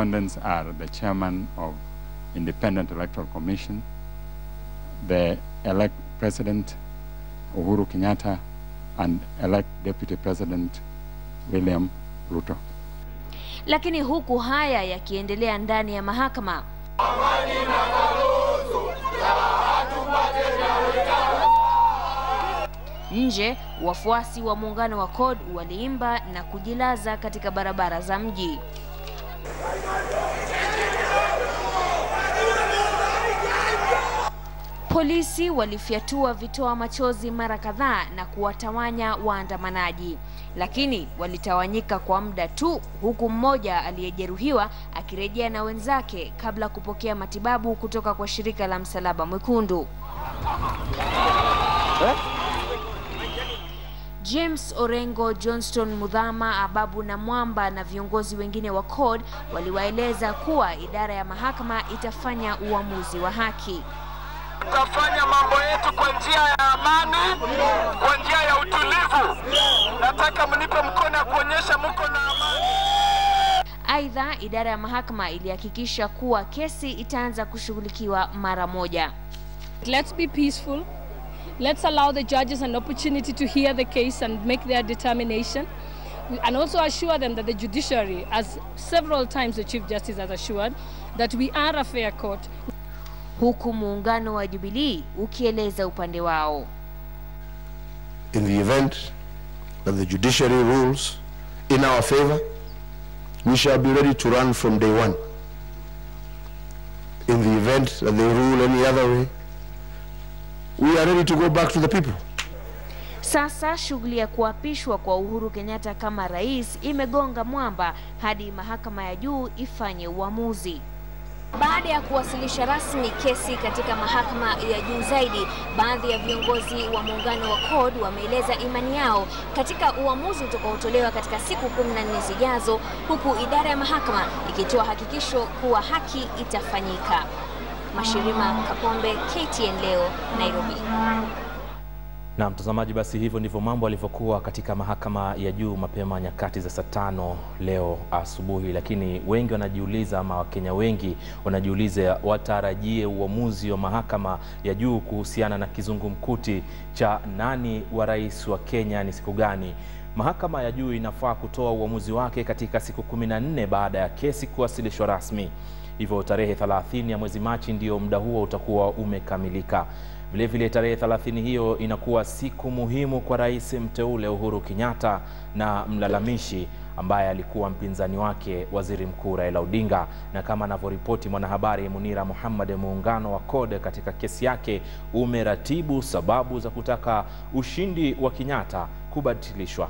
respondents are the chairman of Independent Electoral Commission, the elect President Uhuru Kenyatta, and elect Deputy President William Ruto. Lakini huku haya yakiendelea ndani ya mahakama, nje wafuasi wa muungano wa CORD waliimba na kujilaza katika barabara za mji. Polisi walifyatua vitoa machozi mara kadhaa na kuwatawanya waandamanaji, lakini walitawanyika kwa muda tu, huku mmoja aliyejeruhiwa akirejea na wenzake kabla kupokea matibabu kutoka kwa shirika la Msalaba Mwekundu. James Orengo, Johnston Mudhama, Ababu na Mwamba na viongozi wengine wa CORD waliwaeleza kuwa idara ya mahakama itafanya uamuzi wa haki. Tutafanya mambo yetu kwa njia ya amani, kwa njia ya utulivu. Nataka mnipe mkono ya kuonyesha mko na amani. Aidha, idara ya mahakama ilihakikisha kuwa kesi itaanza kushughulikiwa mara moja. Let's be peaceful. Let's allow the judges an opportunity to hear the case and make their determination. And also assure them that the judiciary, as several times the Chief Justice has assured, that we are a fair court. Huku muungano wa Jubilee ukieleza upande wao. in the event that the judiciary rules in our favor, we shall be ready to run from day one. In the event that they rule any other way, we are ready to go back to the people. Sasa shughuli ya kuapishwa kwa Uhuru Kenyatta kama rais imegonga mwamba hadi mahakama ya juu ifanye uamuzi. Baada ya kuwasilisha rasmi kesi katika mahakama ya juu zaidi, baadhi ya viongozi wa muungano wa CORD wameeleza imani yao katika uamuzi utakaotolewa katika siku 14 zijazo, huku idara ya mahakama ikitoa hakikisho kuwa haki itafanyika. Mashirima Kapombe, KTN leo, Nairobi. Na mtazamaji, basi hivyo ndivyo mambo yalivyokuwa katika mahakama ya juu mapema nyakati za saa tano leo asubuhi, lakini wengi wanajiuliza ama Wakenya wengi wanajiuliza watarajie uamuzi wa mahakama ya juu kuhusiana na kizungumkuti cha nani wa rais wa Kenya ni siku gani. Mahakama ya juu inafaa kutoa uamuzi wake katika siku kumi na nne baada ya kesi kuwasilishwa rasmi. Hivyo tarehe 30 ya mwezi Machi ndio muda huo utakuwa umekamilika. Vilevile tarehe 30 hiyo inakuwa siku muhimu kwa rais mteule Uhuru Kenyatta na mlalamishi ambaye alikuwa mpinzani wake Waziri Mkuu Raila Odinga. Na kama anavyoripoti mwanahabari Munira Muhammad, muungano wa CORD katika kesi yake umeratibu sababu za kutaka ushindi wa Kenyatta kubatilishwa.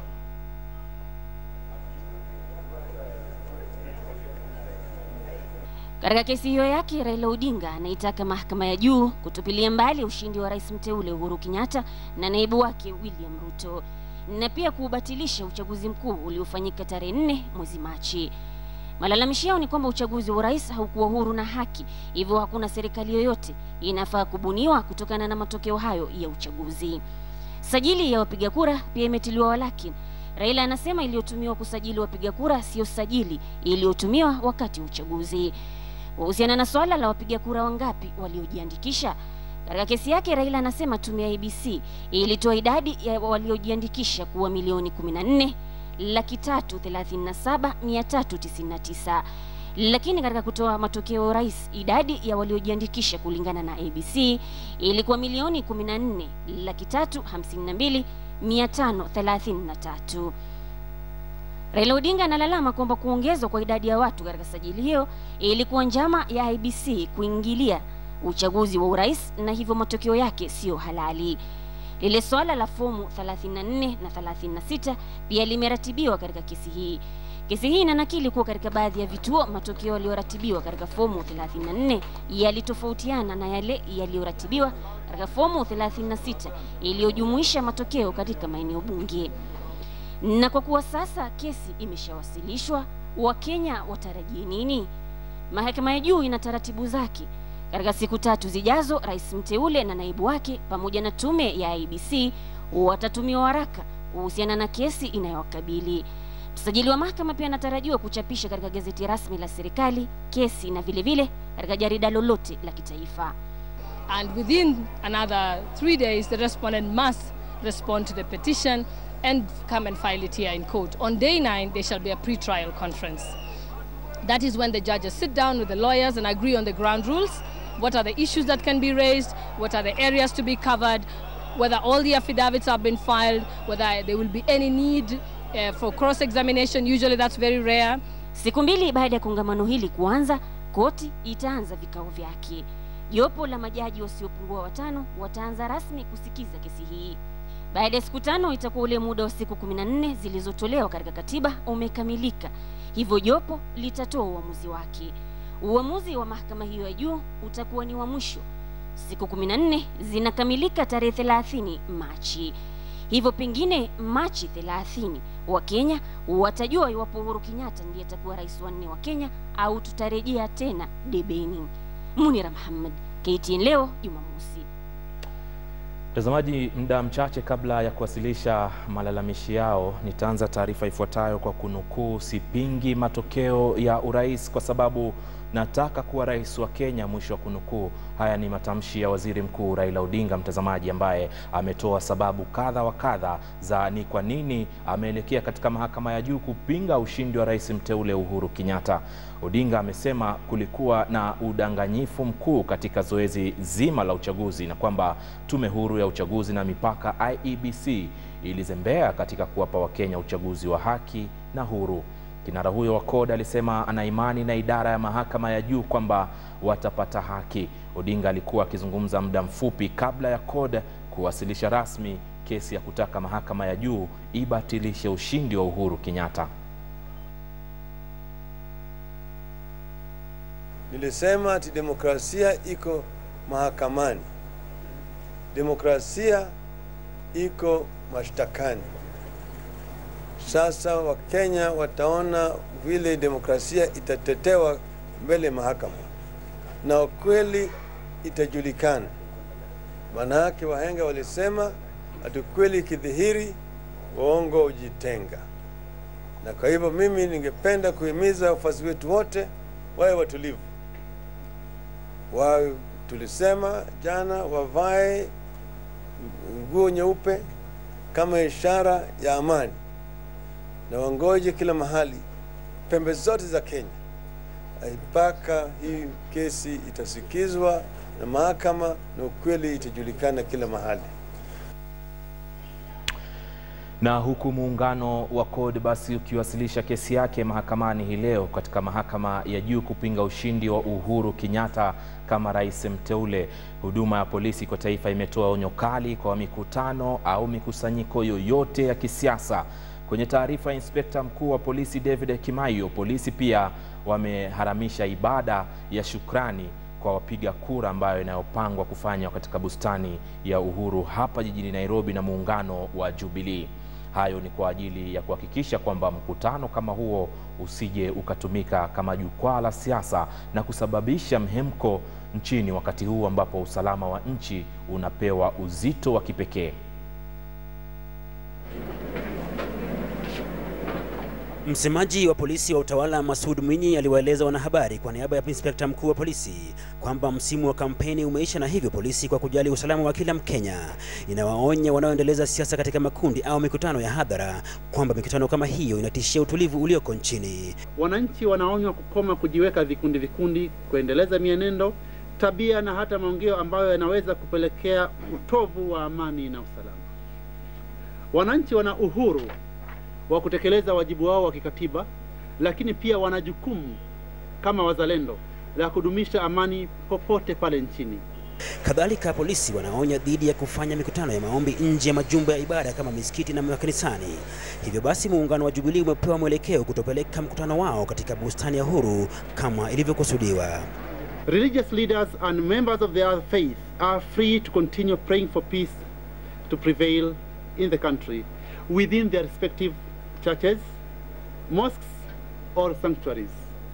Katika kesi hiyo yake, Raila Odinga anaitaka mahakama ya juu kutupilia mbali ushindi wa rais mteule Uhuru Kenyatta na naibu wake William Ruto na pia kuubatilisha uchaguzi mkuu uliofanyika tarehe nne mwezi Machi. Malalamishi yao ni kwamba uchaguzi wa urais haukuwa huru na haki, hivyo hakuna serikali yoyote inafaa kubuniwa kutokana na matokeo hayo ya uchaguzi. Sajili ya wapiga kura pia imetiliwa walaki. Raila anasema iliyotumiwa kusajili wapiga kura sio sajili iliyotumiwa wakati wa uchaguzi. Kuhusiana na swala la wapiga kura wangapi waliojiandikisha, katika kesi yake Raila anasema tume ya IEBC ilitoa idadi ya waliojiandikisha kuwa milioni 14 laki tatu thelathini na saba mia tatu tisini na tisa lakini katika kutoa matokeo ya urais idadi ya waliojiandikisha kulingana na ABC ilikuwa milioni 14 laki tatu hamsini na mbili mia tano thelathini na tatu. Raila Odinga analalama kwamba kuongezwa kwa idadi ya watu katika sajili hiyo ilikuwa njama ya IEBC kuingilia uchaguzi wa urais na hivyo matokeo yake siyo halali. Lile swala la fomu 34 na 36 pia limeratibiwa katika kesi hii. Kesi hii inanakili kuwa katika baadhi ya vituo matokeo yaliyoratibiwa katika fomu 34 yalitofautiana na yale yaliyoratibiwa katika fomu 36 iliyojumuisha matokeo katika maeneo bunge. Na kwa kuwa sasa kesi imeshawasilishwa, Wakenya watarajie nini? Mahakama ya juu ina taratibu zake. Katika siku tatu zijazo, rais mteule na naibu wake pamoja na tume ya IEBC watatumiwa waraka kuhusiana na kesi inayowakabili. Msajili wa mahakama pia anatarajiwa kuchapisha katika gazeti rasmi la serikali kesi na vile vile katika jarida lolote la kitaifa. And within another three days, the respondent must respond to the petition and come and file it here in court. On day nine, there shall be a pre-trial conference. That is when the judges sit down with the lawyers and agree on the ground rules. What are the issues that can be raised? What are the areas to be covered? Whether all the affidavits have been filed, whether there will be any need uh, for cross-examination. Usually that's very rare. Siku mbili baada ya kongamano hili kuanza, koti itaanza vikao vyake. Jopo la majaji wasiopungua watano wataanza rasmi kusikiza kesi hii. Baada ya siku tano itakuwa ule muda wa siku 14 zilizotolewa katika katiba umekamilika, hivyo jopo litatoa uamuzi wake. Uamuzi wa mahakama hiyo ya juu utakuwa ni wa mwisho. Siku 14 zinakamilika tarehe 30 Machi. Hivyo pengine Machi 30 Wakenya watajua iwapo Uhuru Kenyatta ndiye atakuwa rais wa nne wa Kenya au tutarejea tena debeni. Munira Muhammad, KTN leo Jumamosi. Mtazamaji, muda mchache kabla ya kuwasilisha malalamishi yao, nitaanza taarifa ifuatayo kwa kunukuu: sipingi matokeo ya urais kwa sababu nataka kuwa rais wa Kenya, mwisho wa kunukuu. Haya ni matamshi ya waziri mkuu Raila Odinga, mtazamaji, ambaye ametoa sababu kadha wa kadha za ni kwa nini ameelekea katika mahakama ya juu kupinga ushindi wa rais mteule Uhuru Kenyatta. Odinga amesema kulikuwa na udanganyifu mkuu katika zoezi zima la uchaguzi na kwamba tume huru ya uchaguzi na mipaka IEBC ilizembea katika kuwapa Wakenya uchaguzi wa haki na huru. Kinara huyo wa CORD alisema ana imani na idara ya mahakama ya juu kwamba watapata haki. Odinga alikuwa akizungumza muda mfupi kabla ya CORD kuwasilisha rasmi kesi ya kutaka mahakama ya juu ibatilishe ushindi wa Uhuru Kenyatta. Nilisema ati demokrasia iko mahakamani, demokrasia iko mashtakani. Sasa Wakenya wataona vile demokrasia itatetewa mbele ya mahakama na ukweli itajulikana. Maanake wahenga walisema ati ukweli ikidhihiri, uongo ujitenga. Na kwa hivyo mimi ningependa kuhimiza wafuasi wetu wote wawe watulivu, wawe tulisema jana, wavae nguo nyeupe kama ishara ya amani na wangoje kila mahali pembe zote za Kenya mpaka hii kesi itasikizwa na mahakama na ukweli itajulikana kila mahali. Na huku muungano wa CORD basi ukiwasilisha kesi yake mahakamani hii leo katika mahakama ya juu kupinga ushindi wa Uhuru Kenyatta kama rais mteule, huduma ya polisi kwa taifa imetoa onyo kali kwa mikutano au mikusanyiko yoyote ya kisiasa. Kwenye taarifa ya inspekta mkuu wa polisi David Kimaiyo, polisi pia wameharamisha ibada ya shukrani kwa wapiga kura ambayo inayopangwa kufanywa katika bustani ya Uhuru hapa jijini Nairobi na muungano wa Jubilee. Hayo ni kwa ajili ya kuhakikisha kwamba mkutano kama huo usije ukatumika kama jukwaa la siasa na kusababisha mhemko nchini wakati huu ambapo usalama wa nchi unapewa uzito wa kipekee. Msemaji wa polisi wa utawala Masud Mwinyi aliwaeleza wanahabari kwa niaba ya inspekta mkuu wa polisi kwamba msimu wa kampeni umeisha na hivyo polisi kwa kujali usalama wa kila Mkenya inawaonya wanaoendeleza siasa katika makundi au mikutano ya hadhara kwamba mikutano kama hiyo inatishia utulivu ulioko nchini. Wananchi wanaonywa kukoma kujiweka vikundi vikundi, kuendeleza mienendo, tabia na hata maongeo ambayo yanaweza kupelekea utovu wa amani na usalama. Wananchi wana uhuru wa kutekeleza wajibu wao wa kikatiba, lakini pia wana jukumu kama wazalendo la kudumisha amani popote pale nchini. Kadhalika, polisi wanaonya dhidi ya kufanya mikutano ya maombi nje ya majumba ya ibada kama misikiti na makanisani. Hivyo basi, muungano wa Jubilee umepewa mwelekeo kutopeleka mkutano wao katika bustani ya Uhuru kama ilivyokusudiwa. Religious leaders and members of their faith are free to continue praying for peace to prevail in the country within their respective churches, mosques, or sanctuaries.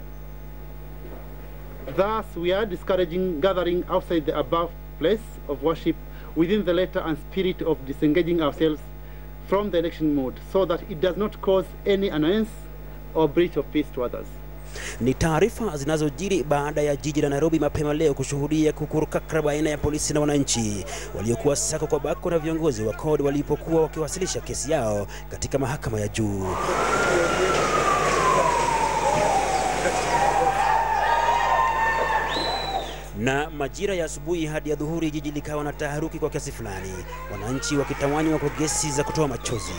Thus, we are discouraging gathering outside the above place of worship within the letter and spirit of disengaging ourselves from the election mode so that it does not cause any annoyance or breach of peace to others. Ni taarifa zinazojiri baada ya jiji la Nairobi mapema leo kushuhudia kukurukakra baina ya polisi na wananchi waliokuwa sako kwa bako na viongozi wa CORD walipokuwa wakiwasilisha kesi yao katika mahakama ya juu. na majira ya asubuhi hadi ya dhuhuri jiji likawa na taharuki kwa kiasi fulani, wananchi wakitawanywa kwa gesi za kutoa machozi.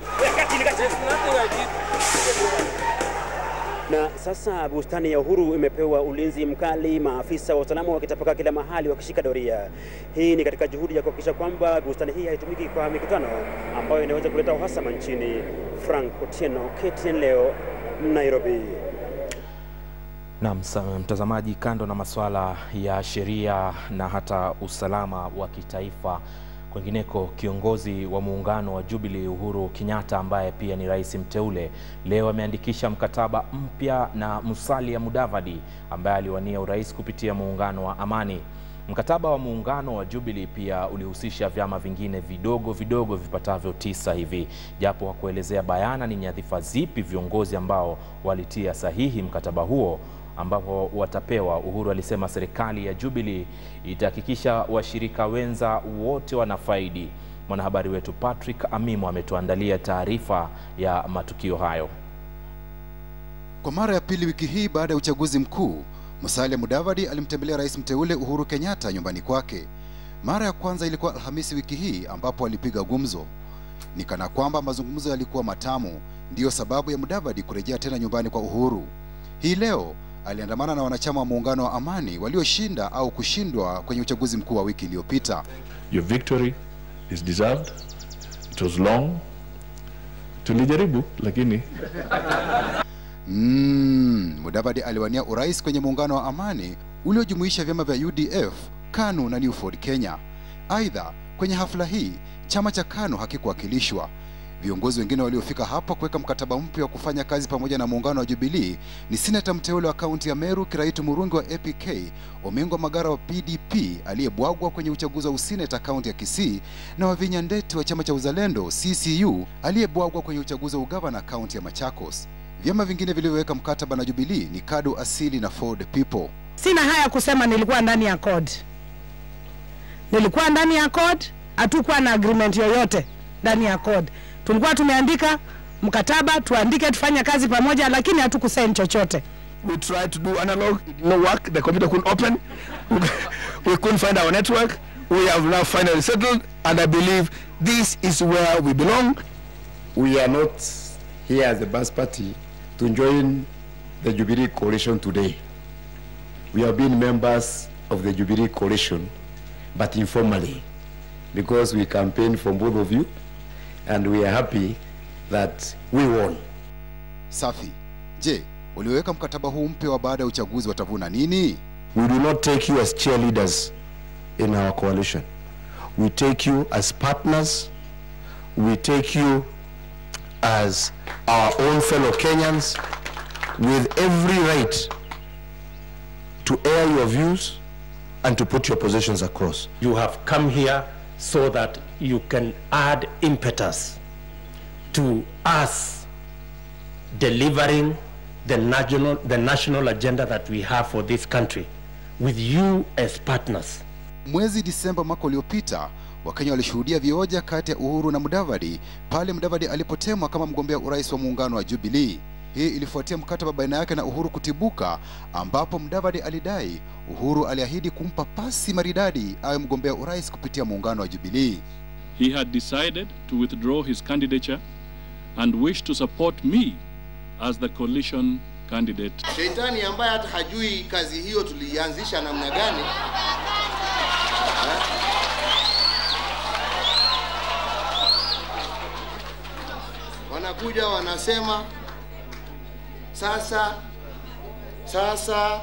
Na sasa bustani ya Uhuru imepewa ulinzi mkali, maafisa wa usalama wakitapakaa kila mahali wakishika doria. Hii ni katika juhudi ya kuhakikisha kwamba bustani hii haitumiki kwa mikutano ambayo inaweza kuleta uhasama nchini. Frank Otieno, KTN leo, Nairobi. Na mtazamaji, kando na masuala ya sheria na hata usalama wa kitaifa, kwengineko, kiongozi wa muungano wa Jubilee Uhuru Kenyatta ambaye pia ni rais mteule leo ameandikisha mkataba mpya na Musalia Mudavadi ambaye aliwania urais kupitia muungano wa Amani. Mkataba wa muungano wa Jubilee pia ulihusisha vyama vingine vidogo vidogo vipatavyo tisa hivi, japo hakuelezea bayana ni nyadhifa zipi viongozi ambao walitia sahihi mkataba huo ambapo watapewa. Uhuru alisema serikali ya Jubilee itahakikisha washirika wenza wote wanafaidi. Mwanahabari wetu Patrick Amimo ametuandalia taarifa ya matukio hayo. Kwa mara ya pili wiki hii baada ya uchaguzi mkuu, Musalia Mudavadi alimtembelea rais mteule Uhuru Kenyatta nyumbani kwake. Mara ya kwanza ilikuwa Alhamisi wiki hii ambapo alipiga gumzo. Ni kana kwamba mazungumzo yalikuwa matamu, ndiyo sababu ya Mudavadi kurejea tena nyumbani kwa Uhuru. Hii leo aliandamana na wanachama wa muungano wa Amani walioshinda au kushindwa kwenye uchaguzi mkuu wa wiki iliyopita. Your victory is deserved. It was long. Tulijaribu lakini Mm, Mudavadi aliwania urais kwenye muungano wa Amani uliojumuisha vyama vya UDF, KANU na New Ford Kenya. Aidha, kwenye hafla hii chama cha KANU hakikuwakilishwa. Viongozi wengine waliofika hapa kuweka mkataba mpya wa kufanya kazi pamoja na muungano wa Jubilee ni seneta mteule wa kaunti ya Meru Kiraitu Murungi wa APK, Omengo Magara wa PDP aliyebwagwa kwenye uchaguzi wa useneta kaunti ya Kisii, na Wavinya Ndeti wa chama cha Uzalendo CCU aliyebwagwa kwenye uchaguzi wa ugavana kaunti ya Machakos. Vyama vingine vilivyoweka mkataba na Jubilee ni KADU Asili na Ford People. Sina haya kusema nilikuwa ndani ya CORD. Nilikuwa ndani ya CORD, hatukuwa na agreement yoyote ndani ya CORD. Tulikuwa tumeandika mkataba tuandike tufanye kazi pamoja, lakini hatukusaini chochote. We tried to do analog, it did not work. The computer couldn't open. we couldn't find our network. We have now finally settled, and I believe this is where we belong. We are not here as the Bas Party to join the Jubilee coalition today. We have been members of the Jubilee coalition, but informally, because we campaigned for both of you, and we are happy that we won. Safi. Je, walioweka mkataba huu mpya wa baada ya uchaguzi watavuna nini? We do not take you as cheerleaders in our coalition. We take you as partners. We take you as our own fellow Kenyans with every right to air your views and to put your positions across. You have come here so that you can add impetus to us delivering the national, the national agenda that we have for this country with you as partners. Mwezi Disemba mwaka uliopita Wakenya walishuhudia vioja kati ya Uhuru na Mudavadi pale Mudavadi alipotemwa kama mgombea urais wa muungano wa Jubilee. Hii ilifuatia mkataba baina yake na Uhuru kutibuka, ambapo Mudavadi alidai Uhuru aliahidi kumpa pasi maridadi awe mgombea urais kupitia muungano wa Jubilee. He had decided to withdraw his candidature and wished to support me as the coalition candidate. Shetani ambaye hata hajui kazi hiyo tulianzisha namna gani wanakuja wanasema sasa sasa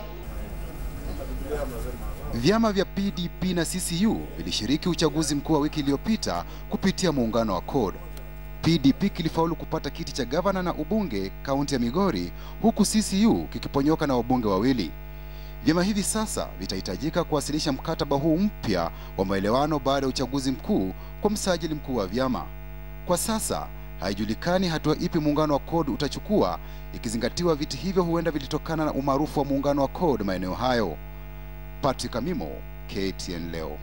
Vyama vya PDP na CCU vilishiriki uchaguzi mkuu wa wiki iliyopita kupitia muungano wa CORD. PDP kilifaulu kupata kiti cha gavana na ubunge kaunti ya Migori, huku CCU kikiponyoka na wabunge wawili. Vyama hivi sasa vitahitajika kuwasilisha mkataba huu mpya wa maelewano baada ya uchaguzi mkuu kwa msajili mkuu wa vyama. Kwa sasa haijulikani hatua ipi muungano wa CORD utachukua, ikizingatiwa viti hivyo huenda vilitokana na umaarufu wa muungano wa CORD maeneo hayo. Patrick Amimo, KTN leo.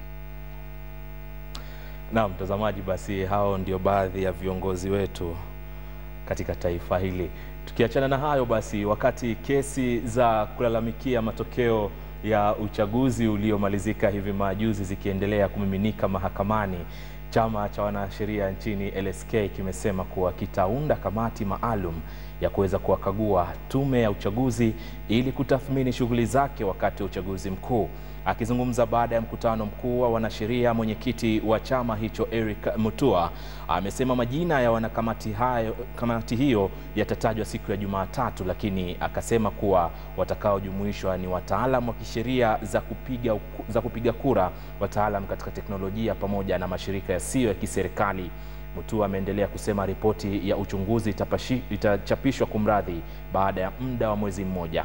Na mtazamaji, basi hao ndio baadhi ya viongozi wetu katika taifa hili. Tukiachana na hayo basi, wakati kesi za kulalamikia matokeo ya uchaguzi uliomalizika hivi majuzi zikiendelea kumiminika mahakamani, chama cha wanasheria nchini LSK kimesema kuwa kitaunda kamati maalum ya kuweza kuwakagua tume ya uchaguzi ili kutathmini shughuli zake wakati wa uchaguzi mkuu. Akizungumza baada ya mkutano mkuu wa wanasheria, mwenyekiti wa chama hicho Eric Mutua amesema majina ya wanakamati hayo, kamati hiyo yatatajwa siku ya Jumatatu, lakini akasema kuwa watakaojumuishwa ni wataalam wa kisheria za kupiga, za kupiga kura, wataalam katika teknolojia pamoja na mashirika yasiyo ya kiserikali. Mutua ameendelea kusema ripoti ya uchunguzi itapashi, itachapishwa kumradhi baada ya muda wa mwezi mmoja.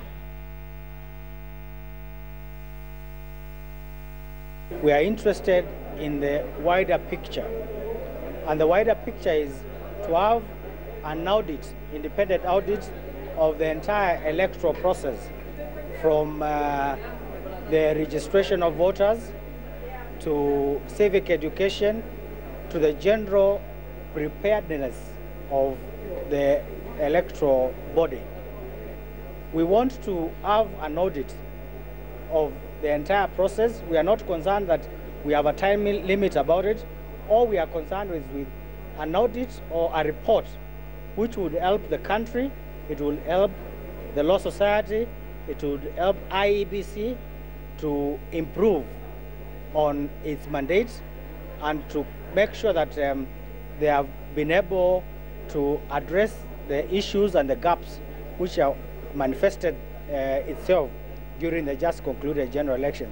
We are interested in the wider picture. And the wider picture is to have an audit, independent audit of the entire electoral process from uh, the registration of voters to civic education to the general preparedness of the electoral body. We want to have an audit of the entire process. We are not concerned that we have a time limit about it. All we are concerned with, with an audit or a report which would help the country, it will help the law society, it would help IEBC to improve on its mandate and to make sure that um, they have been able to address the issues and the gaps which are manifested uh, itself during the just concluded general election.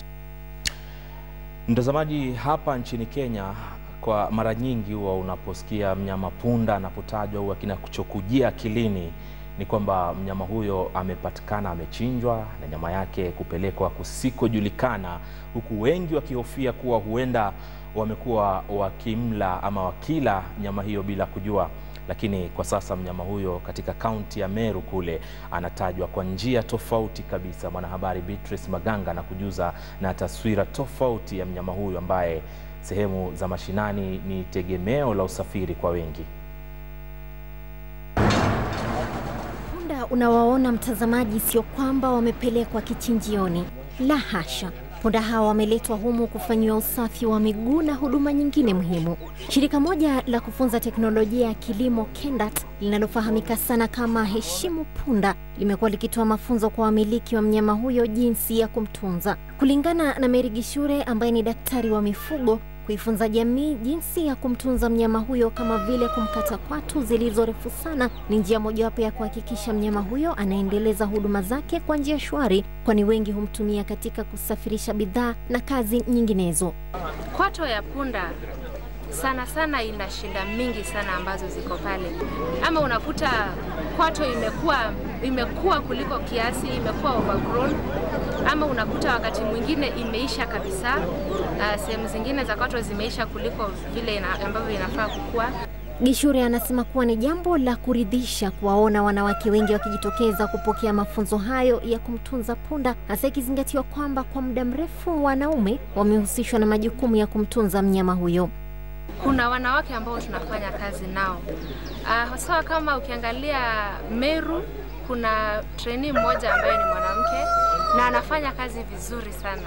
Mtazamaji, hapa nchini Kenya kwa mara nyingi huwa unaposikia mnyama punda anapotajwa huwa kinachokujia akilini ni kwamba mnyama huyo amepatikana amechinjwa na nyama yake kupelekwa kusikojulikana, huku wengi wakihofia kuwa huenda wamekuwa wakimla ama wakila nyama hiyo bila kujua. Lakini kwa sasa mnyama huyo katika kaunti ya Meru kule anatajwa kwa njia tofauti kabisa. Mwanahabari Beatrice Maganga na kujuza na taswira tofauti ya mnyama huyo ambaye sehemu za mashinani ni tegemeo la usafiri kwa wengi. Punda unawaona mtazamaji, sio kwamba wamepelekwa kichinjioni, la hasha. Punda hawa wameletwa humu kufanyiwa usafi wa miguu na huduma nyingine muhimu. Shirika moja la kufunza teknolojia ya kilimo KENDAT linalofahamika sana kama Heshimu Punda limekuwa likitoa mafunzo kwa wamiliki wa mnyama huyo jinsi ya kumtunza. Kulingana na Mary Gishure ambaye ni daktari wa mifugo, kuifunza jamii jinsi ya kumtunza mnyama huyo kama vile kumkata kwatu zilizo refu sana ni njia mojawapo ya kuhakikisha mnyama huyo anaendeleza huduma zake kwa njia shwari, kwani wengi humtumia katika kusafirisha bidhaa na kazi nyinginezo. Kwato ya punda sana sana ina shida mingi sana ambazo ziko pale, ama unakuta kwato imekuwa imekuwa kuliko kiasi, imekuwa overgrown, ama unakuta wakati mwingine imeisha kabisa. Uh, sehemu zingine za kwato zimeisha kuliko vile ina, ambavyo inafaa kukua. Gishure anasema kuwa ni jambo la kuridhisha kuwaona wanawake wengi wakijitokeza kupokea mafunzo hayo ya kumtunza punda, hasa ikizingatiwa kwamba kwa muda mrefu wanaume wamehusishwa na majukumu ya kumtunza mnyama huyo. Kuna wanawake ambao tunafanya kazi nao uh, hasa kama ukiangalia Meru, kuna trainee mmoja ambaye ni mwanamke na anafanya kazi vizuri sana.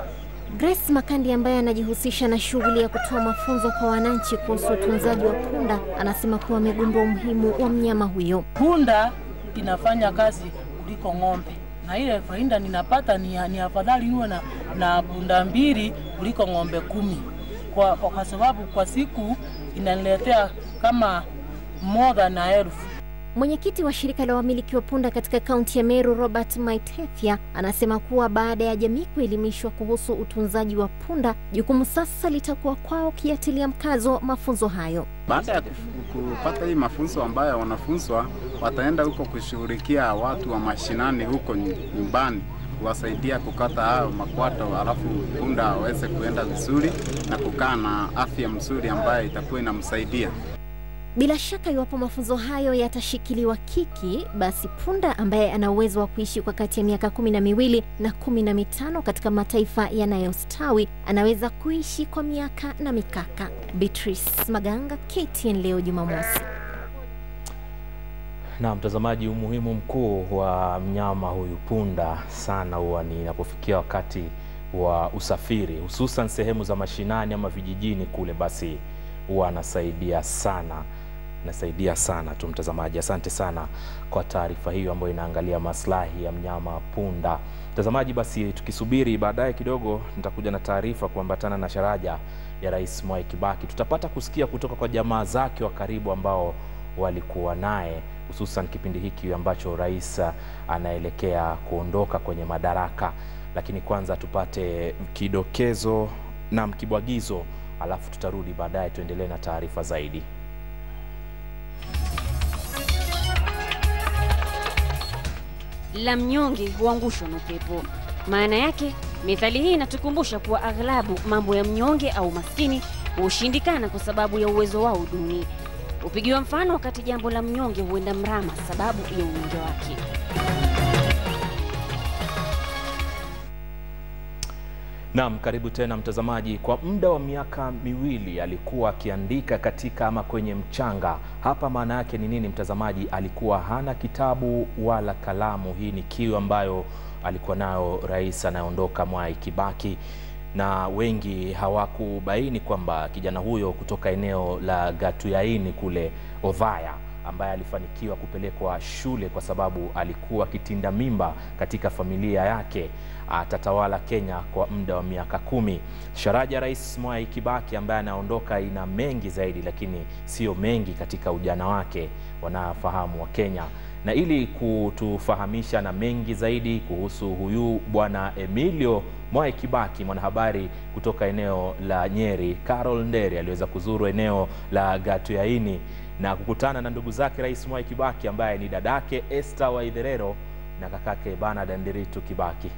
Grace Makandi ambaye anajihusisha na shughuli ya kutoa mafunzo kwa wananchi kuhusu utunzaji wa punda anasema kuwa amegundua umuhimu wa mnyama huyo. Punda inafanya kazi kuliko ng'ombe, na ile faida ninapata ni, ni afadhali niwe na, na punda mbili kuliko ng'ombe kumi kwa, kwa, kwa sababu kwa siku inaniletea kama more than a elfu. Mwenyekiti wa shirika la wamiliki wa punda katika kaunti ya Meru, Robert Maitethia, anasema kuwa baada ya jamii kuelimishwa kuhusu utunzaji wa punda, jukumu sasa litakuwa kwao kiatilia mkazo mafunzo hayo. Baada ya kupata hii mafunzo ambayo wanafunzwa, wataenda huko kushughulikia watu wa mashinani huko nyumbani kuwasaidia kukata hayo makwato, alafu punda aweze kuenda vizuri na kukaa na afya mzuri ambayo itakuwa inamsaidia. Bila shaka iwapo mafunzo hayo yatashikiliwa kiki, basi punda ambaye ana uwezo wa kuishi kwa kati ya miaka kumi na miwili na kumi na mitano katika mataifa yanayostawi anaweza kuishi kwa miaka na mikaka. Beatrice Maganga, KTN leo Jumamosi. Na mtazamaji, umuhimu mkuu wa mnyama huyu punda sana huwa ni inapofikia wakati wa usafiri, hususan sehemu za mashinani ama vijijini kule, basi huwa anasaidia sana, nasaidia sana tu mtazamaji. Asante sana kwa taarifa hiyo ambayo inaangalia maslahi ya mnyama punda. Mtazamaji, basi tukisubiri baadaye kidogo, nitakuja na taarifa kuambatana na sharaja ya Rais Mwai Kibaki. Tutapata kusikia kutoka kwa jamaa zake wa karibu ambao walikuwa naye hususan kipindi hiki ambacho rais anaelekea kuondoka kwenye madaraka. Lakini kwanza tupate kidokezo na mkibwagizo, alafu tutarudi baadaye tuendelee na taarifa zaidi. La mnyonge huangushwa na upepo. Maana yake methali hii inatukumbusha kuwa aghlabu mambo ya mnyonge au maskini hushindikana kwa sababu ya uwezo wao duni. Hupigiwa mfano wakati jambo la mnyonge huenda mrama sababu ya unyonge wake. Naam, karibu tena mtazamaji. Kwa muda wa miaka miwili alikuwa akiandika katika ama kwenye mchanga. Hapa maana yake ni nini mtazamaji? Alikuwa hana kitabu wala kalamu. Hii ni kiu ambayo alikuwa nayo rais anayeondoka Mwai Kibaki, na wengi hawakubaini kwamba kijana huyo kutoka eneo la Gatuyaini kule Othaya ambaye alifanikiwa kupelekwa shule kwa sababu alikuwa kitinda mimba katika familia yake atatawala Kenya kwa muda wa miaka kumi. Sharaja ya Rais Mwai Kibaki ambaye anaondoka ina mengi zaidi, lakini sio mengi katika ujana wake, wanafahamu wa Kenya. Na ili kutufahamisha na mengi zaidi kuhusu huyu bwana Emilio Mwai Kibaki, mwanahabari kutoka eneo la Nyeri, Carol Nderi aliweza kuzuru eneo la Gatuyaini na kukutana na ndugu zake Rais Mwai Kibaki ambaye ni dadake Esther Waitherero na kakake Bernard Ndiritu Kibaki.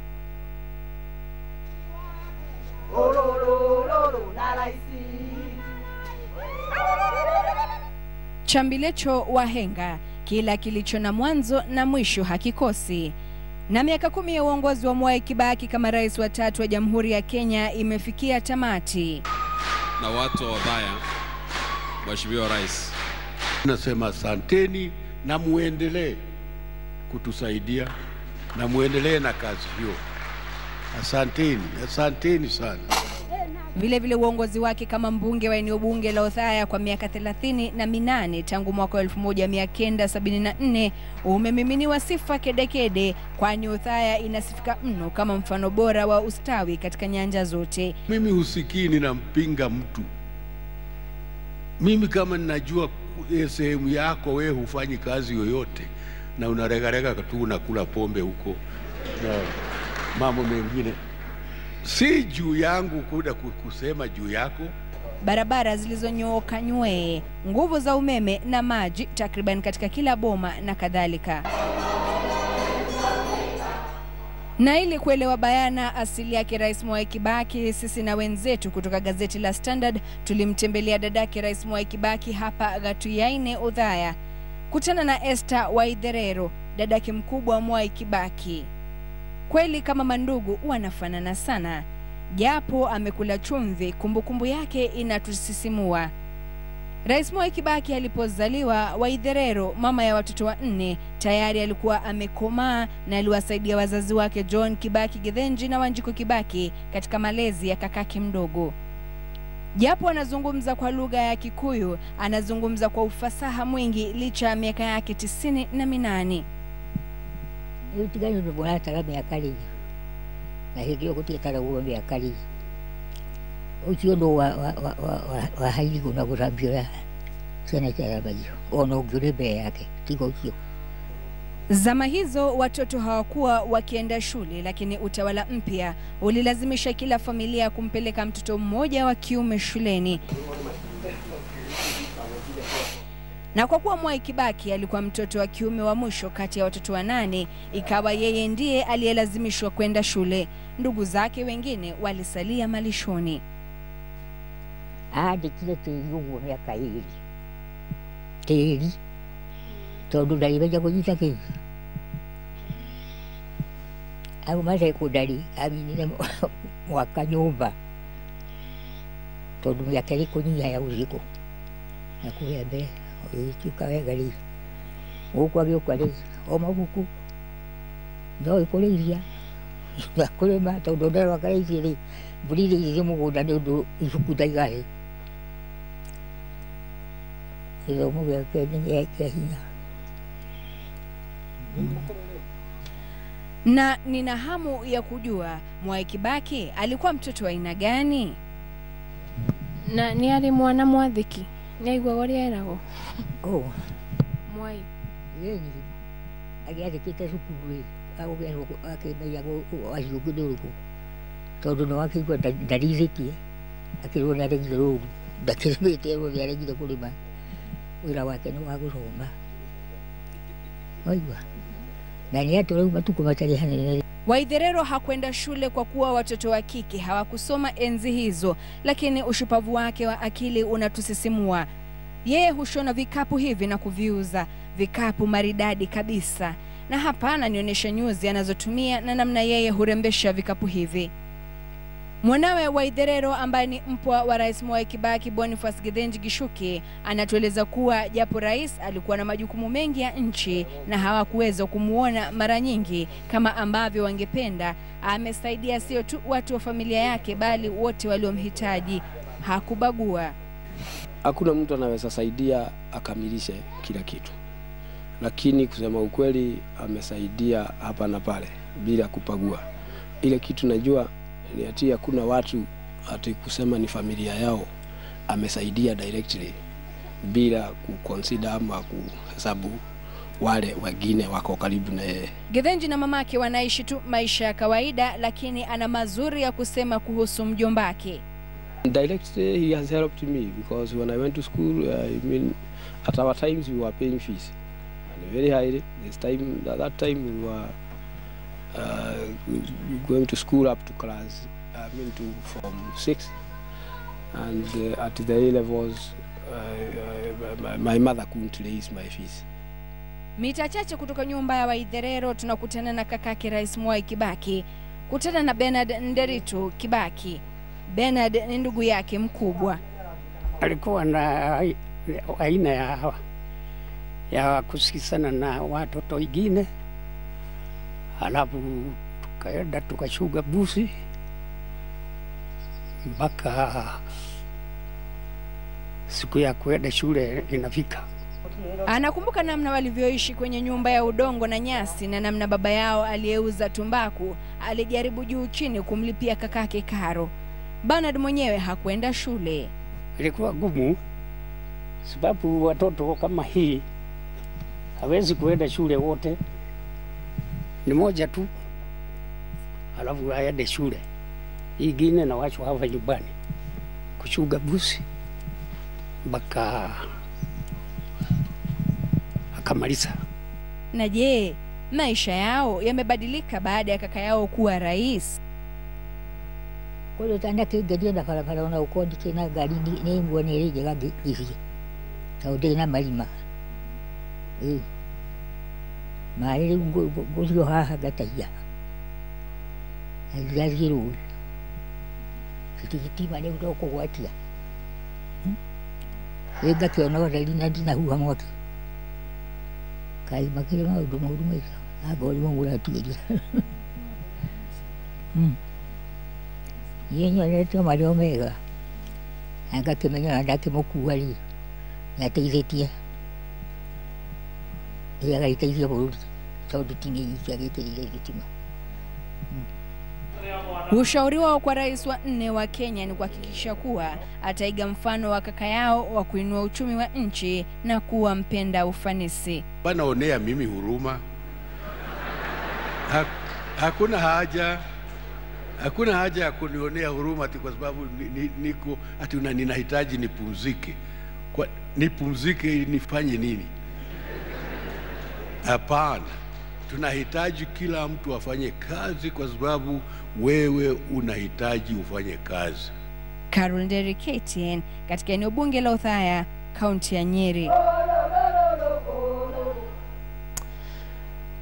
Chambilecho wahenga, kila kilicho na mwanzo na mwisho hakikosi. Na miaka kumi ya uongozi wa Mwai Kibaki kama rais wa tatu wa Jamhuri ya Kenya imefikia tamati. Na watu wa Othaya, Mheshimiwa Rais, nasema asanteni na muendelee kutusaidia na muendelee na kazi hiyo. Asanteni, asanteni sana. Vile vile uongozi wake kama mbunge wa eneo bunge la Othaya kwa miaka thelathini na minane tangu mwaka wa 1974 umemiminiwa sifa kedekede, kwani Othaya inasifika mno kama mfano bora wa ustawi katika nyanja zote. Mimi husikii ninampinga mtu. Mimi kama ninajua eh, sehemu yako wewe hufanyi kazi yoyote na unaregarega tu unakula pombe huko na mambo mengine, si juu yangu kuda kusema juu yako. barabara zilizonyooka nywee, nguvu za umeme na maji takriban katika kila boma na kadhalika. Na ili kuelewa bayana asili yake Rais Mwai Kibaki, sisi na wenzetu kutoka gazeti la Standard tulimtembelea dadake Rais Mwai Kibaki hapa Gatuyaine, Othaya. Kutana na Esther Waitherero, dadake mkubwa Mwai Kibaki. Kweli kama mandugu wanafanana sana, japo amekula chumvi, kumbukumbu yake inatusisimua. Rais Mwai Kibaki alipozaliwa, Waitherero, mama ya watoto wanne, tayari alikuwa amekomaa na aliwasaidia wazazi wake John Kibaki Githinji na Wanjiku Kibaki katika malezi ya kakake mdogo. Japo anazungumza kwa lugha ya Kikuyu, anazungumza kwa ufasaha mwingi licha ya miaka yake tisini na minane. utigani nibonatara miaka rĩngĩ na hĩndĩ ĩyo gũtiĩtaragwo mĩaka rĩngĩ ũcio ũndũ wahairigwo na gũthambio ciana ciathambagio ona ũngĩũrĩ mbere yake tiga ũcio Zama hizo watoto hawakuwa wakienda shule, lakini utawala mpya ulilazimisha kila familia kumpeleka mtoto mmoja wa kiume shuleni. Na kwa kuwa Mwai Kibaki alikuwa mtoto wa kiume wa mwisho kati ya watoto wanane, ikawa yeye ndiye aliyelazimishwa kwenda shule. Ndugu zake wengine walisalia malishoni. andĩkire tĩri ũguo mĩaka ĩrĩ tĩri tondũ ndarĩ menya kũnyita kĩu auma secondary aminire mwaka nyũmba tondũ mĩaka ĩrĩ kũnyiha ya ũsiku na kũrĩa mbere ũgĩtuĩka wega rĩ gũkũ agĩũka rĩ o mabuku ndoĩ kũrĩithia na kũrĩma tondũ nderwa karĩicie rĩ mbũri iria igĩthiĩ mũgũnda nĩ ũndũ ibuku ndaigarĩ gĩthomo gĩake nĩ kĩa hinya Na nina hamu ya kujua Mwai Kibaki alikuwa mtoto wa aina gani? na nĩ arĩ mwana mwathĩki nĩ aiguaga ũrĩa eragwo oh. mwai yeni agĩandĩkĩte cukuru ĩ agũgerwo akĩmenya aciũngĩ nĩ ũrĩkũ tondũ nĩ wakĩigua ndarithĩtie akĩrwo nĩ aregire rũru ndakĩrĩmĩte erwo nĩ aregire kũrĩma wĩra wake nĩ wa gũcoma waigua na nĩ atũ rĩu matukũ matarĩ hanene Waitherero hakwenda shule kwa kuwa watoto wa kike hawakusoma enzi hizo, lakini ushupavu wake wa akili unatusisimua. Yeye hushona vikapu hivi na kuviuza, vikapu maridadi kabisa. Na hapa ananionyesha nyuzi anazotumia na namna yeye hurembesha vikapu hivi. Mwanawe Waitherero ambaye ni mpwa wa Rais Mwai Kibaki, Boniface Githinji Gishuki, anatueleza kuwa japo rais alikuwa na majukumu mengi ya nchi na hawakuweza kumuona mara nyingi kama ambavyo wangependa, amesaidia sio tu watu wa familia yake bali wote waliomhitaji. Hakubagua. hakuna mtu anaweza saidia akamilishe kila kitu, lakini kusema ukweli, amesaidia hapa na pale bila kupagua. Ile kitu najua ni ati hakuna watu ati kusema ni familia yao amesaidia directly bila kuconsider ama kuhesabu wale wengine wako karibu na yeye. Githinji na mamake wanaishi tu maisha ya kawaida, lakini ana mazuri ya kusema kuhusu mjombake. Directly he has helped me because when I went to school, uh, I mean, at our times we were paying fees and very high. This time, at that time we were uh, going to school up to class, I mean to form six, and uh, at the A levels, uh, my, my mother couldn't raise my fees. Mita chache kutoka nyumba ya Waitherero tunakutana na kakake Rais Mwai Kibaki. Kutana na Bernard Nderitu Kibaki. Bernard ni ndugu yake mkubwa. alikuwa na ai- aina ya, ya kusikizana na watoto wengine, halafu tukaenda tukashuga busi mpaka siku ya kuenda shule inafika. Anakumbuka namna walivyoishi kwenye nyumba ya udongo na nyasi na namna baba yao aliyeuza tumbaku alijaribu juu chini kumlipia kakake karo. Bernard mwenyewe hakwenda shule. Ilikuwa gumu sababu watoto kama hii hawezi kuenda shule wote, ni moja tu, alafu aende shule hii ingine na wachwa hapa nyumbani kushuga busi mpaka akamaliza. Na je, maisha yao yamebadilika baada ya kaka yao kuwa rais? kũrĩ tana kĩngeria na barabara ona ũkorwo ndikĩrĩ na ngari nĩ- nĩ nguo nĩ ĩrĩ njega ngĩthiĩ tondũ ndĩrĩ na marima ĩ maĩ rĩu ngũ- ngũ- ngũthiĩ o haha ngataia na ndirathiĩ rũĩ gĩtigitima rĩu no kũgwatia rĩ ngakĩona ũtheri na ndinahuha mwaki kaĩ makĩrĩ maũndũ moru maitho anga ũrimũ mũratuĩria niĩ nyonete marĩ o mega na ngakĩmenya ona ndakĩmũkua rĩ nĩ ateithĩtie ĩ agagĩteithia bũrũri tondũ ti niĩ nyiki agĩkĩrire thitima Ushauri wao kwa rais wa nne wa Kenya ni kuhakikisha kuwa ataiga mfano wa kaka yao wa kuinua uchumi wa nchi na kuwa mpenda ufanisi. wanaonea mimi huruma. Ha, hakuna haja hakuna haja ya kunionea huruma ati kwa sababu ni, ni, niko ati una, ninahitaji nipumzike. Kwa, nipumzike ili nifanye nini? Hapana, tunahitaji kila mtu afanye kazi kwa sababu wewe unahitaji ufanye kazi. Carol Nderi, KTN, katika eneo bunge la Othaya, kaunti ya Nyeri.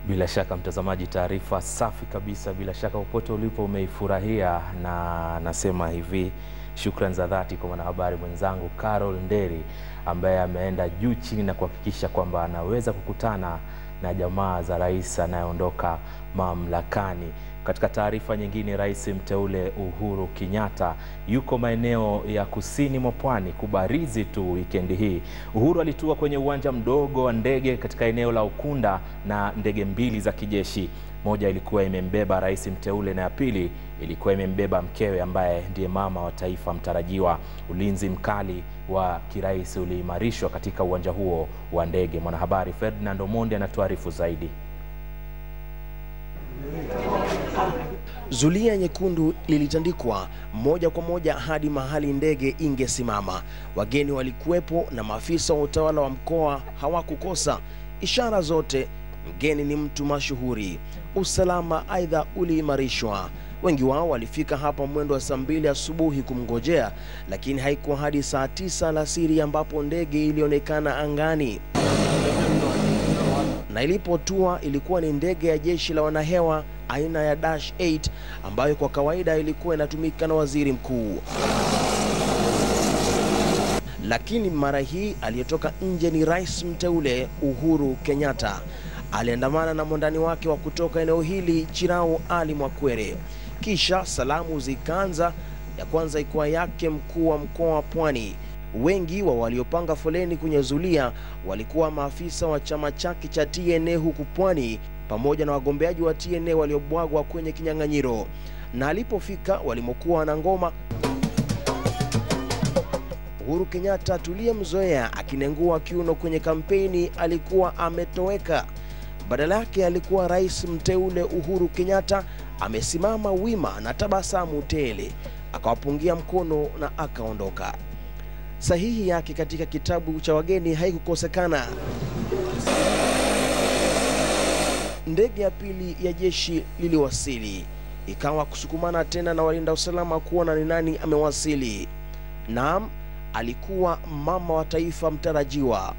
Bila shaka mtazamaji, taarifa safi kabisa. Bila shaka popote ulipo umeifurahia, na nasema hivi shukran za dhati kwa mwanahabari mwenzangu Carol Nderi ambaye ameenda juu chini na kuhakikisha kwamba anaweza kukutana na jamaa za rais anayeondoka mamlakani. Katika taarifa nyingine, rais mteule Uhuru Kenyatta yuko maeneo ya kusini mwa pwani kubarizi tu wikendi hii. Uhuru alitua kwenye uwanja mdogo wa ndege katika eneo la Ukunda na ndege mbili za kijeshi. Moja ilikuwa imembeba rais mteule na ya pili ilikuwa imembeba mkewe ambaye ndiye mama wa taifa mtarajiwa. Ulinzi mkali wa kirais uliimarishwa katika uwanja huo wa ndege. Mwanahabari Ferdinand Omondi anatuarifu zaidi. Zulia nyekundu lilitandikwa moja kwa moja hadi mahali ndege ingesimama. Wageni walikuwepo na maafisa wa utawala wa mkoa hawakukosa. Ishara zote, mgeni ni mtu mashuhuri. Usalama aidha uliimarishwa. Wengi wao walifika hapa mwendo wa saa mbili asubuhi kumngojea, lakini haikuwa hadi saa tisa alasiri ambapo ndege ilionekana angani na ilipotua ilikuwa ni ndege ya jeshi la wanahewa aina ya Dash 8 ambayo kwa kawaida ilikuwa inatumika na waziri mkuu. Lakini mara hii aliyetoka nje ni rais mteule Uhuru Kenyatta. Aliandamana na mwandani wake wa kutoka eneo hili Chirau Ali Mwakwere. Kisha salamu zikaanza, ya kwanza ikuwa yake mkuu wa mkoa wa Pwani. Wengi wa waliopanga foleni kwenye zulia walikuwa maafisa wa chama chake cha TNA huku Pwani, pamoja na wagombeaji wa TNA waliobwagwa kwenye kinyang'anyiro. Na alipofika walimokuwa na ngoma, Uhuru Kenyatta tuliyemzoea akinengua kiuno kwenye kampeni alikuwa ametoweka. Badala yake alikuwa rais mteule Uhuru Kenyatta amesimama wima na tabasamu tele, akawapungia mkono na akaondoka. Sahihi yake katika kitabu cha wageni haikukosekana. Ndege ya pili ya jeshi liliwasili, ikawa kusukumana tena na walinda usalama kuona ni nani amewasili. Naam, alikuwa mama wa taifa mtarajiwa.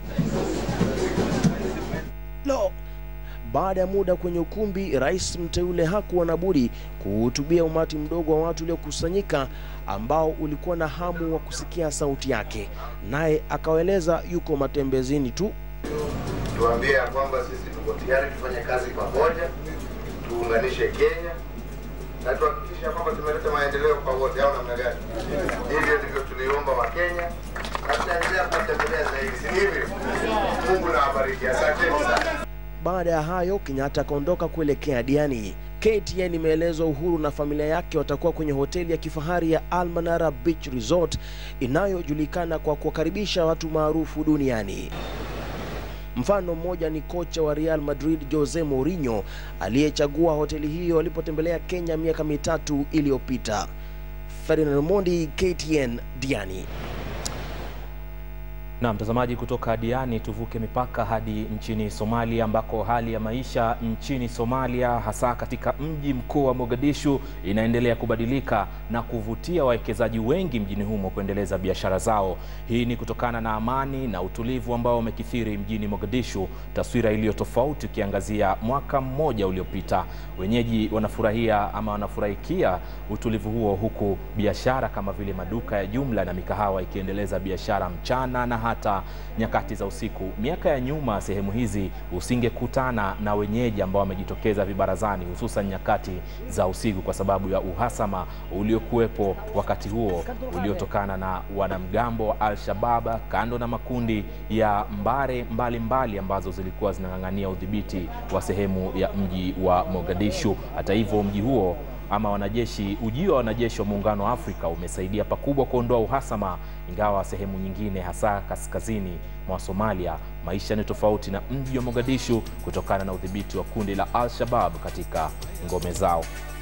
Lo, baada ya muda kwenye ukumbi, rais mteule hakuwa na budi kuhutubia umati mdogo wa watu uliokusanyika ambao ulikuwa na hamu wa kusikia sauti yake, naye akawaeleza yuko matembezini tu. tuambie ya kwamba sisi tuko tayari tufanye kazi pamoja, tuunganishe Kenya na tuhakikisha kwamba tumeleta maendeleo kwa wote, au namna gani? Hivyo ndivyo tuliomba wa Kenya na tunaendelea kuwatembelea zaidi, si hivyo? Mungu na awabariki, asanteni sana. Baada ya hayo, Kenyatta akaondoka kuelekea Diani. KTN imeelezwa Uhuru na familia yake watakuwa kwenye hoteli ya kifahari ya Almanara Beach Resort inayojulikana kwa kuwakaribisha watu maarufu duniani. Mfano mmoja ni kocha wa Real Madrid Jose Mourinho aliyechagua hoteli hiyo alipotembelea Kenya miaka mitatu iliyopita. Ferdinand Mondi, KTN, Diani. Na mtazamaji, kutoka Diani tuvuke mipaka hadi nchini Somalia ambako hali ya maisha nchini Somalia hasa katika mji mkuu wa Mogadishu inaendelea kubadilika na kuvutia wawekezaji wengi mjini humo kuendeleza biashara zao. Hii ni kutokana na amani na utulivu ambao umekithiri mjini Mogadishu, taswira iliyo tofauti ukiangazia mwaka mmoja uliopita. Wenyeji wanafurahia ama wanafurahikia utulivu huo, huku biashara kama vile maduka ya jumla na mikahawa ikiendeleza biashara mchana na hata nyakati za usiku. Miaka ya nyuma, sehemu hizi usingekutana na wenyeji ambao wamejitokeza vibarazani, hususan nyakati za usiku, kwa sababu ya uhasama uliokuwepo wakati huo uliotokana na wanamgambo wa Al-Shabab, kando na makundi ya mbare mbalimbali mbali ambazo zilikuwa zinang'ang'ania udhibiti wa sehemu ya mji wa Mogadishu. Hata hivyo, mji huo ama wanajeshi, ujio wa wanajeshi wa Muungano wa Afrika umesaidia pakubwa kuondoa uhasama, ingawa sehemu nyingine hasa kaskazini mwa Somalia maisha ni tofauti na mji wa Mogadishu kutokana na udhibiti wa kundi la Al-Shabab katika ngome zao.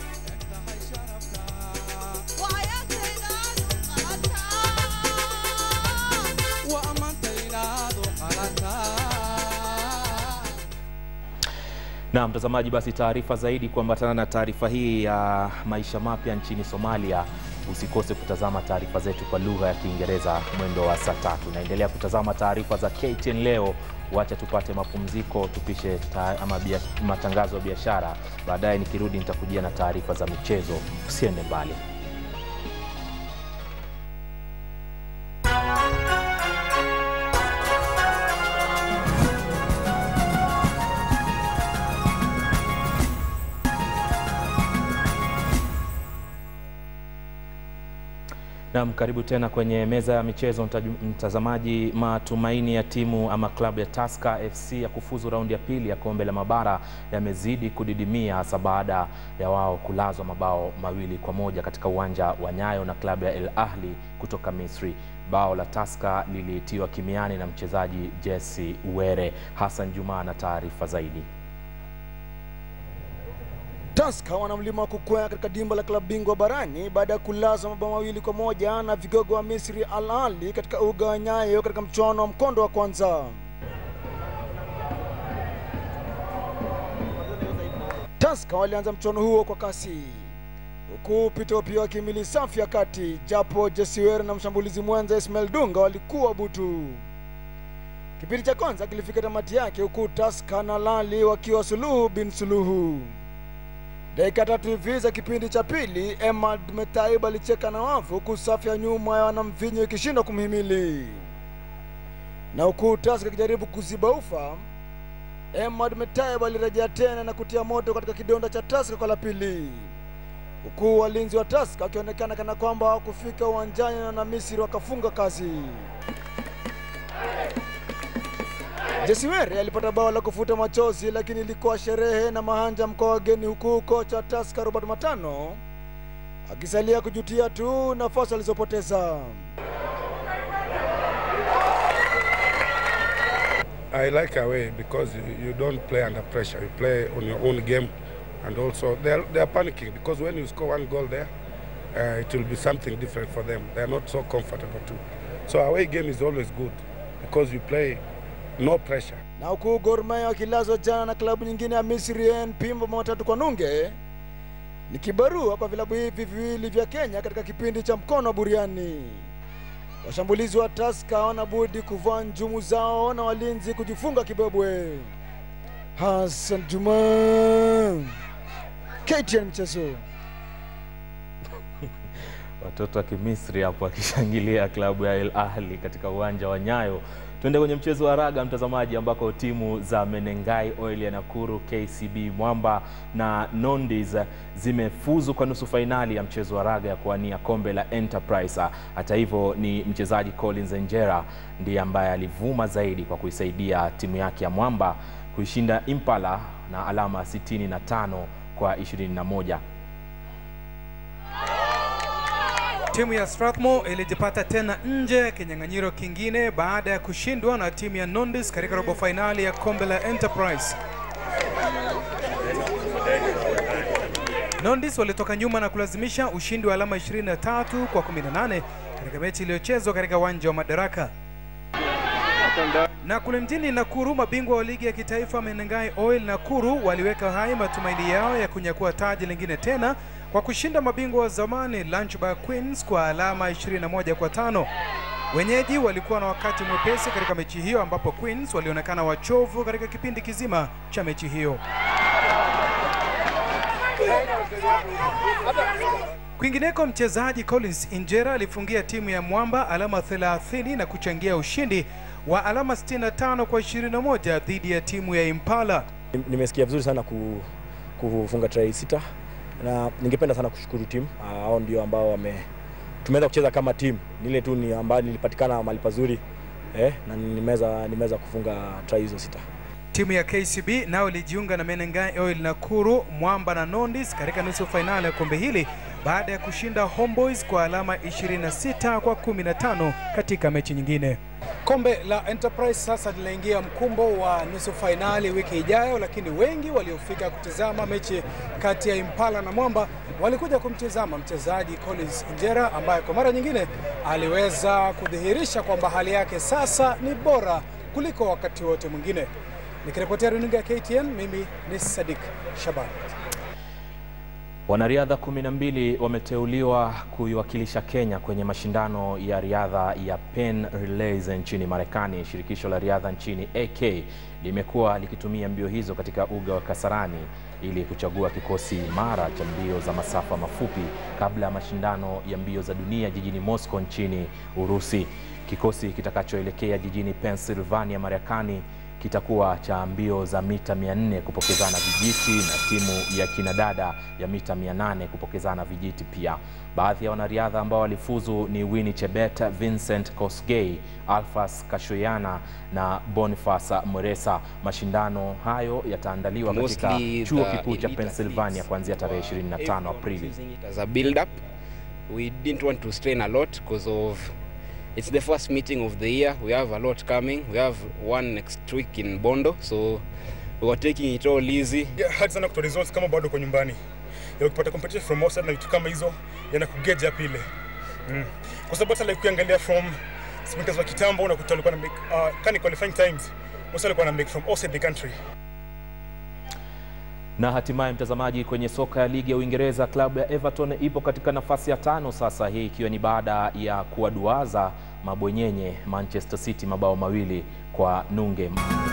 Na mtazamaji, basi taarifa zaidi kuambatana na taarifa hii ya maisha mapya nchini Somalia Usikose kutazama taarifa zetu kwa lugha ya Kiingereza mwendo wa saa tatu. Naendelea kutazama taarifa za KTN leo. Wacha tupate mapumziko, tupishe ta, ama bia, matangazo ya biashara. Baadaye nikirudi nitakujia na taarifa za michezo. Usiende mbali. Naam, karibu tena kwenye meza ya michezo mtaju- mtazamaji. Matumaini ya timu ama klabu ya Tusker FC ya kufuzu raundi ya pili ya kombe la mabara yamezidi kudidimia hasa baada ya wao kulazwa mabao mawili kwa moja katika uwanja wa Nyayo na klabu ya El Ahli kutoka Misri. Bao la Tusker liliitiwa kimiani na mchezaji Jesse Were. Hassan Juma na taarifa zaidi. Tusker wana mlima wa kukwea katika dimba la klabu bingwa barani baada ya kulazwa mabao mawili kwa moja na vigogo wa Misri Al Ahly katika uga wa Nyayo katika mchuano wa mkondo wa kwanza. Tusker walianza mchuano huo kwa kasi huku Peter Opiyo akimili safu ya kati, japo Jesiwer na mshambulizi mwenza Ismail Dunga walikuwa butu. Kipindi cha kwanza kilifika tamati yake huku Tusker na Al Ahly wakiwa suluhu bin suluhu. Dakika tatu hivi za kipindi cha pili, Emad Metaib alicheka na wavu huku safu ya nyuma ya wanamvinyo ikishindwa kumhimili, na huku Tusker ikijaribu kuziba ufa, Emad Metaib alirejea tena na kutia moto katika kidonda cha Tusker kwa la pili, huku walinzi wa Tusker wakionekana kana kwamba hawakufika uwanjani na Wanamisri wakafunga kazi. Jesiwere alipata bao la kufuta machozi, lakini ilikuwa sherehe na mahanja mkoa wageni, huku kocha Tusker Robert Matano akisalia kujutia tu nafasi alizopoteza. I like away because you, you don't play under pressure. You play on your own game, and also they are, they are panicking because when you score one goal there, uh, it will be something different for them. They are not so comfortable too. So away game is always good because you play no pressure. Na huku Gor Mahia wakilazwa jana na klabu nyingine ya Misri NP mabao matatu kwa nunge, ni kibarua kwa vilabu hivi viwili vya Kenya katika kipindi cha mkono wa buriani. Washambulizi wa Tusker hawana budi kuvaa njumu zao na walinzi kujifunga kibebwe. Hassan Juma, KTN Michezo. Watoto wa Kimisri hapo wakishangilia klabu ya El Ahli katika uwanja wa Nyayo. Tuende kwenye mchezo wa raga mtazamaji, ambako timu za Menengai Oil ya Nakuru, KCB Mwamba na Nondis zimefuzu kwa nusu fainali ya mchezo wa raga ya kuwania kombe la Enterprise. Hata hivyo, ni mchezaji Collins Enjera ndiye ambaye alivuma zaidi kwa kuisaidia timu yake ya Mwamba kuishinda Impala na alama 65 kwa 21. Timu ya Strathmore ilijipata tena nje ya kinyang'anyiro kingine baada ya kushindwa na timu ya Nondis katika robo fainali ya kombe la Enterprise. Nondis walitoka nyuma na kulazimisha ushindi wa alama 23 kwa 18 katika mechi iliyochezwa katika uwanja wa Madaraka. Na kule mjini Nakuru, mabingwa wa ligi ya kitaifa Menengai Oil Nakuru waliweka hai matumaini yao ya kunyakua taji lingine tena kwa kushinda mabingwa wa zamani Lunchbar Queens kwa alama 21 kwa tano. Wenyeji walikuwa na wakati mwepesi katika mechi hiyo ambapo Queens walionekana wachovu katika kipindi kizima cha mechi hiyo. Kwingineko, mchezaji Collins Injera alifungia timu ya Mwamba alama 30 na kuchangia ushindi wa alama 65 kwa 21 dhidi ya timu ya Impala. Nimesikia vizuri sana ku, kufunga try sita na ningependa sana kushukuru timu hao, ndio ambao wame tumeweza kucheza kama timu. Nile tu ni ambayo nilipatikana mahali pazuri eh, na nimeweza nimeweza kufunga try hizo sita. Timu ya KCB nao ilijiunga na Menengai Oil Nakuru, Mwamba na Nondis katika nusu fainali ya kombe hili baada ya kushinda Homeboys kwa alama 26 kwa 15 katika mechi nyingine. Kombe la Enterprise sasa linaingia mkumbo wa nusu fainali wiki ijayo, lakini wengi waliofika kutizama mechi kati ya Impala na Mwamba walikuja kumtizama mchezaji Collins Injera ambaye kwa mara nyingine aliweza kudhihirisha kwamba hali yake sasa ni bora kuliko wakati wote mwingine. Nikiripotia runinga ya KTN, mimi ni Sadik Shaban. Wanariadha kumi na mbili wameteuliwa kuiwakilisha Kenya kwenye mashindano ya riadha ya Penn Relays nchini Marekani. Shirikisho la riadha nchini AK limekuwa likitumia mbio hizo katika uga wa Kasarani ili kuchagua kikosi imara cha mbio za masafa mafupi kabla ya mashindano ya mbio za dunia jijini Moscow nchini Urusi. Kikosi kitakachoelekea jijini Pennsylvania, Marekani kitakuwa cha mbio za mita 400 kupokezana vijiti na timu ya kinadada ya mita 800 kupokezana vijiti pia. Baadhi ya wanariadha ambao walifuzu ni Winnie Chebet, Vincent Kosgei, Alphas Kashoyana na Boniface Muresa. Mashindano hayo yataandaliwa katika Mostly chuo the kikuu cha elite Pennsylvania athletes kuanzia tarehe 25 Aprili. as a build up. We didn't want to strain a lot because of it's the first meeting of the year. We have a lot coming. We have one next week in Bondo, so we were taking it all easy. Yeah, hard sana kutoa results kama bado uko nyumbani. Ya ukipata competition from outside na vitu kama hizo yanakugeja pile. Mm. Kwa sababu hata like ukiangalia from sprinters wa kitambo unakuta walikuwa na make uh, kani qualifying times. Most walikuwa na make from outside the country. Na hatimaye mtazamaji, kwenye soka ya ligi ya Uingereza, klabu ya Everton ipo katika nafasi ya tano sasa, hii ikiwa ni baada ya kuwaduaza mabwenyenye Manchester City mabao mawili kwa nunge.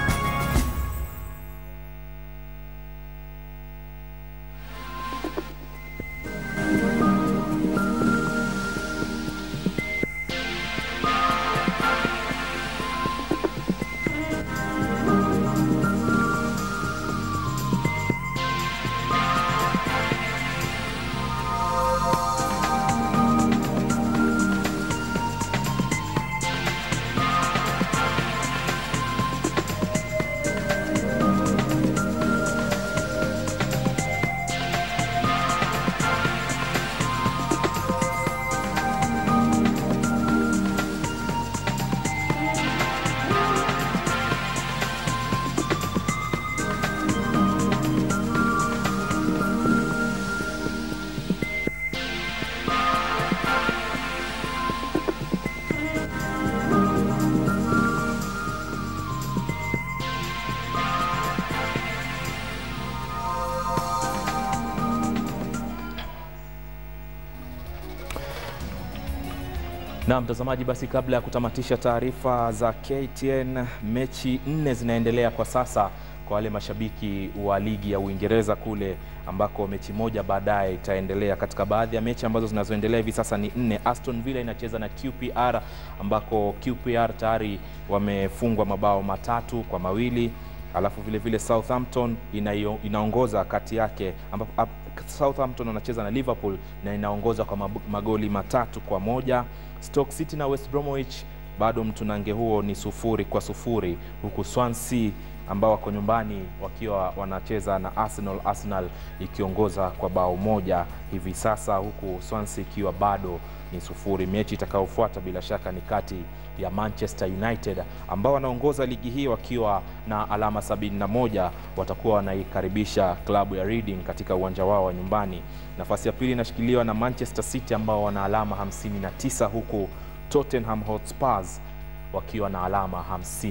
Na mtazamaji, basi kabla ya kutamatisha taarifa za KTN, mechi nne zinaendelea kwa sasa kwa wale mashabiki wa ligi ya Uingereza kule ambako mechi moja baadaye itaendelea. Katika baadhi ya mechi ambazo zinazoendelea hivi sasa ni nne. Aston Villa inacheza na QPR ambako QPR tayari wamefungwa mabao matatu kwa mawili alafu vile vile Southampton inayo, inaongoza kati yake ambapo ap- Southampton wanacheza na Liverpool na inaongoza kwa mab- magoli matatu kwa moja. Stoke City na West Bromwich bado mtunange huo ni sufuri kwa sufuri, huku Swansea ambao wako nyumbani wakiwa wanacheza na Arsenal, Arsenal ikiongoza kwa bao moja hivi sasa, huku Swansea ikiwa bado ni sufuri. Mechi itakayofuata bila shaka ni kati ya Manchester United ambao wanaongoza ligi hii wakiwa na alama 71 watakuwa wanaikaribisha klabu ya Reading katika uwanja wao wa nyumbani. Nafasi ya pili inashikiliwa na Manchester City ambao wana alama 59 huku Tottenham Hotspurs wakiwa na alama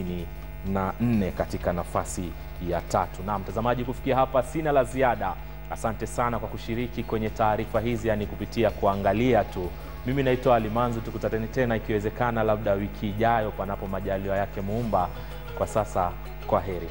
54 katika nafasi ya tatu. Na mtazamaji, kufikia hapa sina la ziada. Asante sana kwa kushiriki kwenye taarifa hizi, yani kupitia kuangalia tu. Mimi naitwa Alimanzu, tukutane tena ikiwezekana, labda wiki ijayo, panapo majaliwa yake Muumba. Kwa sasa, kwa heri.